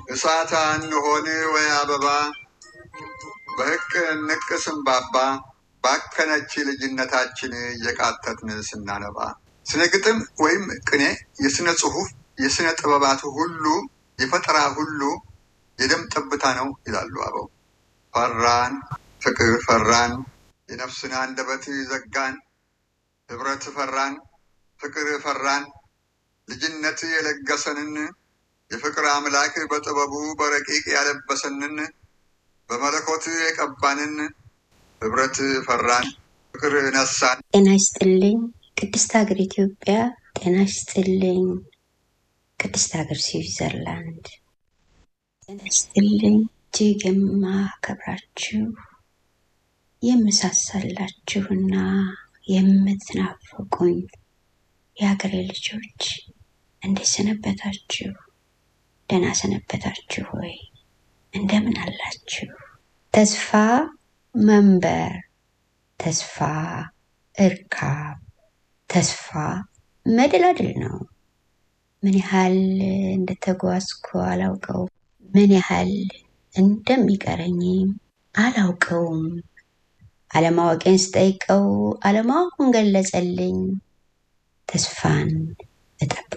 እሳት እንሆን ወይ አበባ በሕቅ ንቅ ስንባባ ባከነች ልጅነታችን እየቃተትን ስናነባ ስነ ግጥም ወይም ቅኔ የስነ ጽሑፍ የስነ ጥበባት ሁሉ የፈጠራ ሁሉ የደም ጠብታ ነው ይላሉ አበው። ፈራን ፍቅር ፈራን የነፍስን አንደበት ዘጋን ህብረት ፈራን ፍቅር ፈራን ልጅነት የለገሰንን የፍቅር አምላክ በጥበቡ በረቂቅ ያለበሰንን በመለኮት የቀባንን ህብረት ፈራን ፍቅር ነሳን። ጤና ይስጥልኝ ቅድስት ሀገር ኢትዮጵያ። ጤና ይስጥልኝ ቅድስት ሀገር ስዊዘርላንድ። ጤና ይስጥልኝ እጅግ የማከብራችሁ የምሳሳላችሁና የምትናፍቁኝ የሀገሬ ልጆች እንዴት ሰነበታችሁ? ደህና ሰነበታችሁ ወይ? እንደምን አላችሁ? ተስፋ መንበር፣ ተስፋ እርካብ፣ ተስፋ መደላድል ነው። ምን ያህል እንደተጓዝኩ አላውቀው፣ ምን ያህል እንደሚቀረኝም አላውቀውም። አለማወቄን ስጠይቀው አለማወቁን ገለጸልኝ። ተስፋን እጠብቃለሁ።